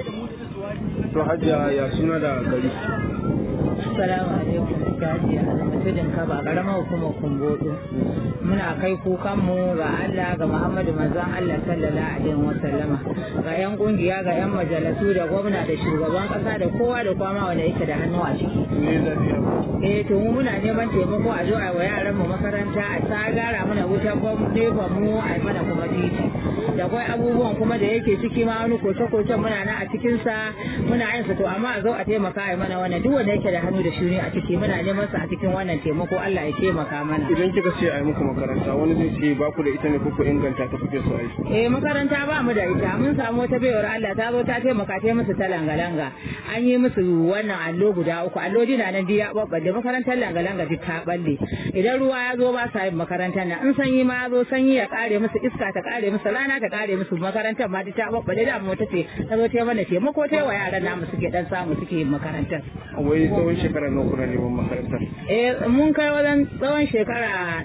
to hajiya ya suna da gari Assalamu alaikum Gaji a Almatudin Kaba karamar hukumar Kumbodo. Muna kai kukanmu ga Allah ga Muhammadu manzon Allah sallallahu alaihi wa sallama ga yan kungiya ga yan majalisu da gwamna da shugaban kasa da kowa da kwama wanda yake da hannu a ciki. ne lafiya Eh to mu muna neman taimako a zo a wa yaran mu makaranta a sa gara mana wutar nefa mu a mana kuma titi. Da kwai abubuwan kuma da yake ciki ma wani koce-koce muna nan a cikinsa muna yin sa to amma a zo a taimaka a mana wannan duk wanda yake da hannu da shuni a ciki muna neman sa a cikin wannan taimako Allah ya taimaka mana. idan kika ce a yi muku makaranta wani zai ce ba ku da ita ne ko ku inganta ta kuke so a yi Eh makaranta ba mu da ita mun samu wata baiwar Allah ta zo ta taimaka ta musu ta langa-langa an yi musu wannan allo guda uku allo dina nan biya babballe makarantar langa-langa duk ta balle idan ruwa ya zo ba sa yin makarantar nan in sanyi ma ya zo sanyi ya kare musu iska ta kare musu rana ta kare musu makarantar ma duk ta babballe da mu ta ce ta zo ta mana taimako ta wa yaran namu suke dan samu suke yin makarantar wai tsawon shekara nawa kuna neman makarantar eh mun kai wajen tsawon shekara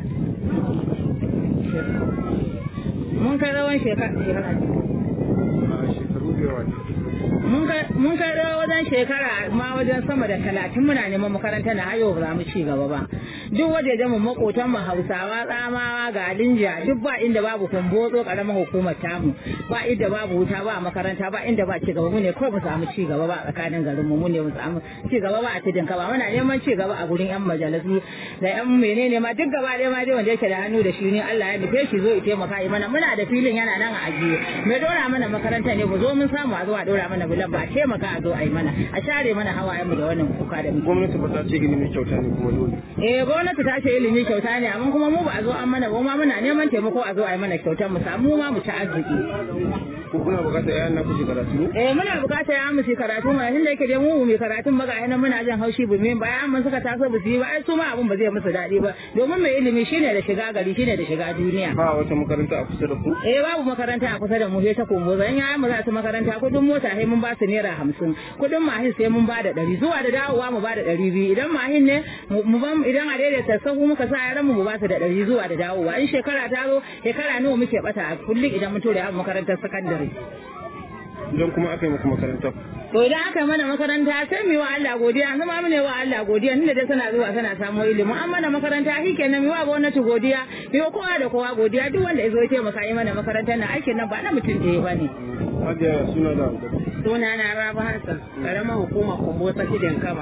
mun kai tsawon shekara a shekaru da yawa ne mun kai rawa wajen shekara ma wajen sama da talatin muna neman makaranta na hayo ba za mu ci gaba ba duk wajejen mu makotan mu hausawa tsamawa ga linja duk ba inda babu kumbotso karamar hukumar tamu ba inda babu wuta ba makaranta ba inda ba ci gaba mu ne kawai mu samu ci gaba ba a tsakanin garin mu mu ne mu samu ci gaba ba a tidin ba muna neman ci gaba a gurin yan majalisu da yan menene ma duk gaba ɗaya ma dai wanda yake da hannu da shi ne Allah ya nufe shi zo ya taimaka yi mana muna da filin yana nan a ajiye me dora mana makaranta ne mu zo mun samu a zo a dora mana bulan ba a taimaka a zo a yi mana a share mana hawayen mu da wannan kuka da muke gwamnati ba ta ce ilimi kyauta ne kuma dole eh gwamnati ta ce ilimi kyauta ne amma kuma mu ba a zo an mana ba ma muna neman taimako a zo a yi mana kyautar mu samu ma mu ci arziki ko kuna bukatar yayan na kuke karatu ne eh muna bukatar ya mu shi karatu mu tunda yake dai mu mu karatun ba ga nan muna jin haushi bu min bayan mun suka taso bu yi ba ai su ma abun ba zai musu daɗi ba domin mai ilimi shine da shiga gari shine da shiga duniya ba wata makaranta a kusa da ku eh babu makaranta a kusa da mu sai ta kombo zan ya mu za su makaranta kudin mota sai mun ba su naira hamsin kudin mahin sai mun ba da ɗari zuwa da dawowa mu ba da ɗari biyu idan mahin ne mu ban idan a daidaita sahu muka sa yaran mu mu ba su da ɗari zuwa da dawowa in shekara ta zo shekara nawa muke bata a kullum idan mun tura makarantar sakandare idan kuma aka yi muku makaranta to idan aka mana makaranta sai mu yi wa Allah godiya zama mu ne wa Allah godiya inda dai suna zuwa suna samu ilimi an mana makaranta shi kenan mu wa gwamnati godiya mu wa kowa da kowa godiya duk wanda ya zo ya taimaka yi mana makarantar nan aikin nan ba na mutum ɗaya ba ne. hajiya suna da suna na Rabi Hassan karamar hukumar Kumbo ta Kidin Kaba.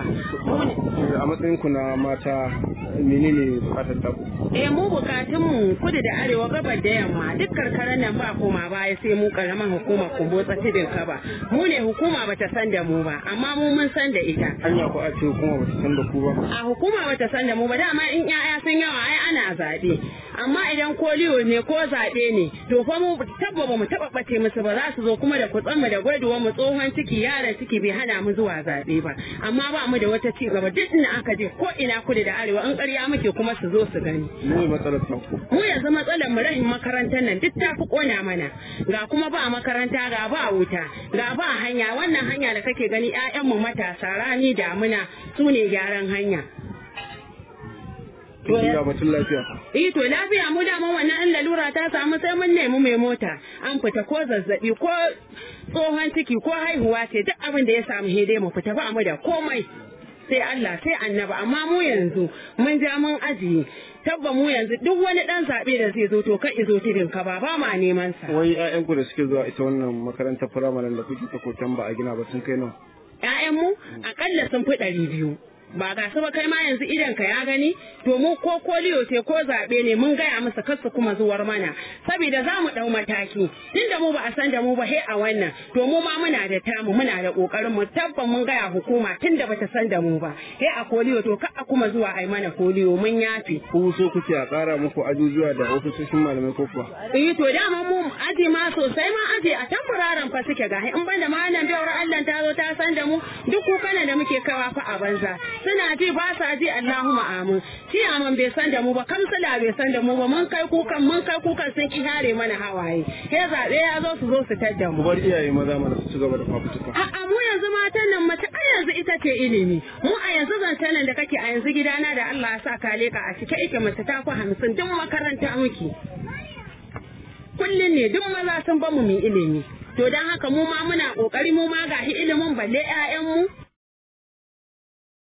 a matsayin ku na mata menene bukatar taku Eh mu bukatun mu kudu da arewa gabar da yamma duk karkarar nan ba koma baya sai mu karamar hukumar Kumbo ta Kidin Kaba. Mu ne hukuma bata san da mu ba amma mu mun san da ita. hanya ko a ce hukuma ba ta san da ku ba A hukuma bata san da mu ba dama in 'ya'ya sun yawa ai ana zaɓe. Amma idan koliyo ne ko zaɓe ne to fa mu tabba ba mu taɓa ɓace musu ba za su zo kuma da kutsan mu da gwaduwa mu tsohon ciki yaran ciki bai hana mu zuwa zaɓe ba amma ba mu da wata ci gaba duk ina aka je ko ina kudu da arewa in ƙarya muke kuma su zo su gani ne matsalar taku mu yanzu matsalar mu rahin makarantar nan duk ta fi kona mana ga kuma ba makaranta ga ba wuta ga ba hanya wannan hanya da kake gani mu matasa rani damuna su ne gyaran hanya kin ga batun lafiya Eh to lafiya mu daman wannan in lalura ta samu sai mun nemi mai mota an fita ko zazzabi ko tsohon ciki ko haihuwa ce duk abin da ya samu hede mu fita ba mu da komai sai Allah sai annaba amma mu yanzu mun ja mun ajiye tabba mu yanzu duk wani dan zabe da zai zo to kai izo tidin ka ba ba ma neman sa wai ƴaƴanku da suke zuwa ita wannan makarantar firamare da kuke ta kotan ba a gina ba sun kai nawa ƴaƴan mu akalla sun fi ɗari biyu ba ga su ba kai ma yanzu idan ka ya gani to mu ko koliyo ce ko zaɓe ne mun gaya masa kar su kuma zuwar mana saboda za mu ɗau mataki tunda mu ba a san da mu ba he a wannan to mu ma muna da tamu muna da ƙoƙarin mu tabban mun gaya hukuma tunda bata san da mu ba he a koliyo to ka a kuma zuwa ai mana koliyo mun yafi ku so kuke a ƙara muku ajujuwa da ofisoshin malamai ko kuwa eh to dama mu aji ma sosai ma aji a tamburaren fa suke ga in banda ma wannan biyar Allah ta zo ta san da mu duk kukanan da muke kawa fa a banza suna ji ba sa ji Allahumma amin ciyaman bai san da mu ba kamsila bai san da mu ba mun kai kukan mun kai kukan sun ki hare mana hawaye he zaɓe ya zo su zo su tadda ku mu bar iyaye maza mana su ci gaba da fafutuka A'a mu yanzu matan nan mace a yanzu ita ce ilimi mu a yanzu zancen nan da kake a yanzu gidana da Allah ya sa ka leka a cike ike mace ta ku hamsin duk makaranta muke kullum ne duk maza sun bamu mu ilimi to don haka mu ma muna kokari mu ma gashi ilimin balle ƴaƴanmu